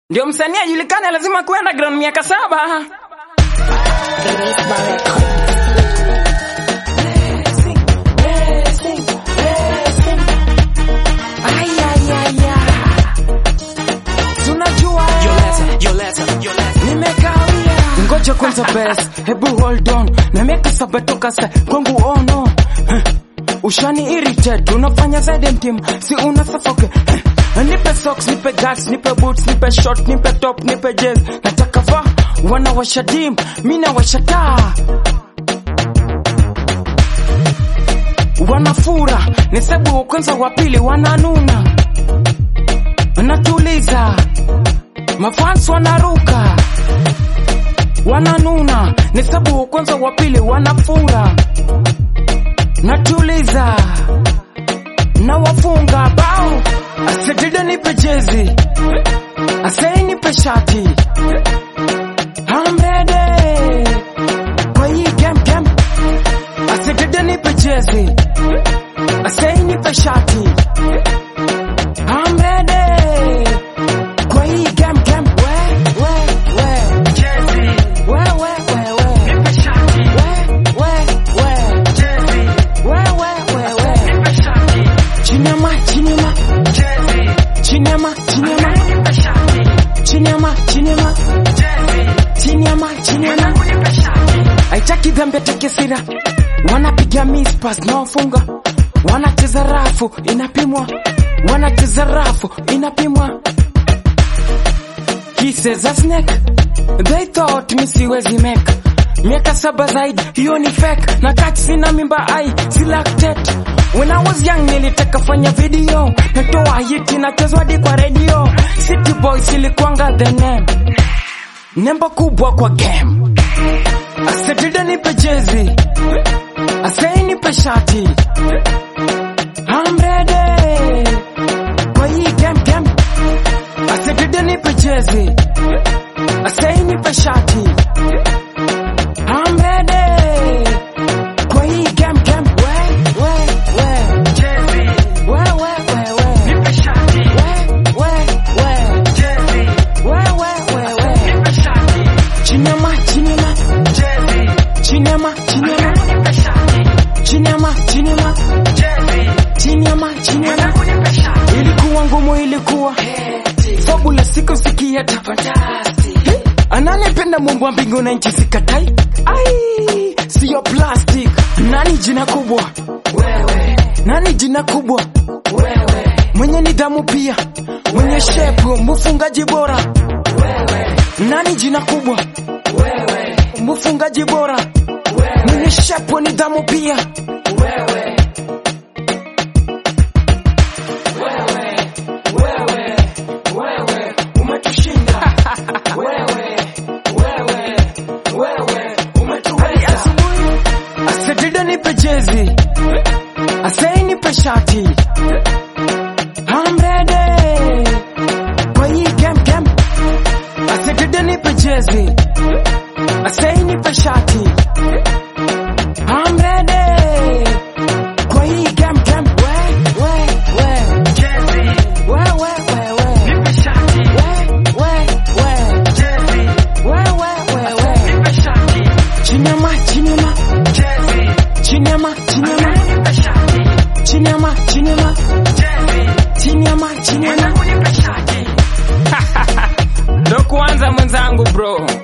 Ndio msanii ajulikane, lazima kuwe underground miaka saba. Ay, ay, ay, ay. Tunajua nimekawia, ngoja kwanza best, hebu hold on, na miaka saba toka sa kwangu ono Huh. ushani irritate, unafanya zaidi mtim, si una suffocate Huh. nipe socks, nipe guts, nipe boots, nipe short, nipe top, nipe jazz, nataka va wanawasha dim, mi nawasha taa wanafura ni sabu wa kwanza wa pili wananuna natuliza mafans wanaruka wananuna ni sabu wa kwanza wa pili wanafura natuliza na wafunga bao asedida nipe jezi asei nipe shati amrede kwa hii game game asedida nipe jezi asei nipe shati amrede kwa hii game game we we we jezi we we we we nipe shati we we we jezi we we we we nipe shati chinema chinema jezi chinema chinema nipe shati chinema chinema jezi chinema chinema nipe shati haitaki dhambi atake sira wanapiga mispas na wafunga wanacheza rafu inapimwa wanacheza rafu inapimwa Kisses a snake They thought mi siwezi make Miaka saba zaidi hiyo ni fake Na kati sina mimba ai si lactate When I was young nilitaka fanya video Natoa hiti nachezwa hadi kwa radio City Boys ilikuanga the name Nembo kubwa kwa game Asedida nipe jezi Asei nipe shati I'm ready Kwa hii game game Asedida nipe jezi Asei nipe shati I'm ready Kwa hii game game We, we, we Jezi We, we, we, we Nipe shati We, we, we Jezi We, we, we, we Nipe shati Chinema, chinema Jezi Chinema, chinema Nipe shati Chinema, chinema Jezi Chinema, chinema Nipe shati Ilikuwa ngumu ilikuwa Fabula siku sikieta Hey, ananipenda Mungu wa mbingu na nchi sikatai ai siyo plastic nani jina kubwa wewe nani jina kubwa wewe mwenye nidhamu pia mwenye shepu mfungaji bora wewe nani jina kubwa wewe mfungaji bora wewe mwenye shepu nidhamu pia wewe wewe wewe wewe umetushinda wewe wewe wewe umetuweza asedida nipe jezi asei nipe shati I'm ready kwa hii game game asedida nipe jezi asei nipe shati I'm ready kwa hii game game we we we jezi we we we we nipe shati we we we jezi we we we we nipe shati chinema chinema jezi chinema chinema nipe shati chinema chinema jezi chinema chinema nipe shati ndo kuanza mwenzangu bro